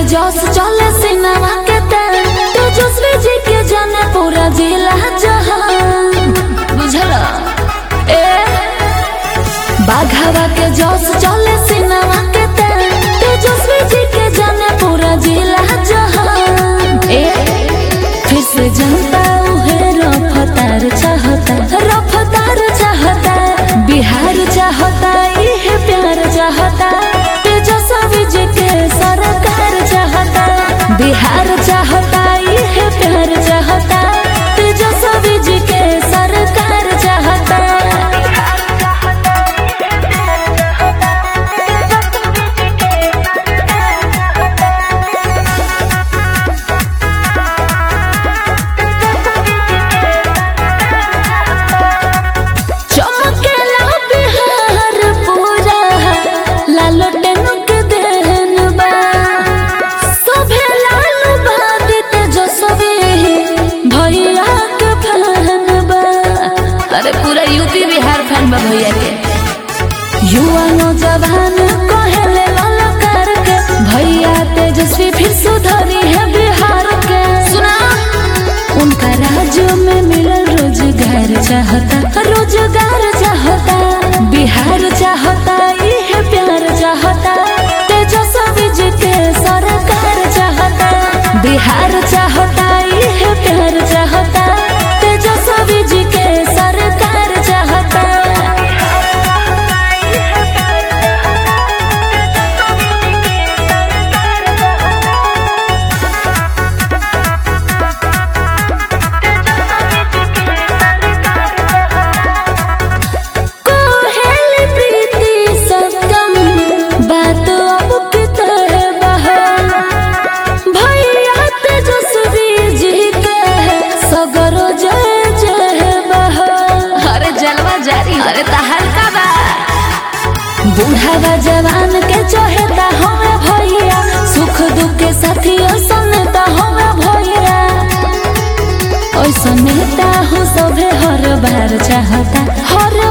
जोश चले सिनेमा के तेल तेजस्वी जी के जाने पूरा जिला जहां बुझला ए बाघावा के जोश चले सिनेमा के तेल तेजस्वी जी के जाने पूरा जिला जहां ए फिर से जनता उहे रफ्तार चाहता रफ्तार चाहता बिहार चाहता इहे प्यार चाहता तेजस्वी जी के सरकार चाहता बिहार चाहता इहे प्यार चाहता तेजस्वी जी के सरकार चाहता चमकेला बिहार पूरा लालो टेनुक देहन बा सभे लाल बादित जो सभी भैया के फैन बा अरे पूरा यूपी बिहार फैन बा भैया के युवा नौजवान कहेले ललकार के भैया तेजस्वी फिर सुधरी है बिहार के सुना उनका राज्य में मिलल रोजगार चाहता रोजगार चाहता बिहार चाहता इहे प्यार चाहता तेजस्वी जी के सरकार चाहता बिहार चाहता इहे प्यार चाहता तेजस्वी जी के सरकार चाहता कोहेली प्रीति सत्यम बात अब कितने बहा भैया तेजस्वी जी के सगरो जय जय बहा अरे जलवा जारी अरे तहर का बा बूढ़ावा जवान के चहेता हमें भैया सुख दुख के साथियों सुनता हमें भैया ऐसा नेता हो सभे हर बार चाहता हर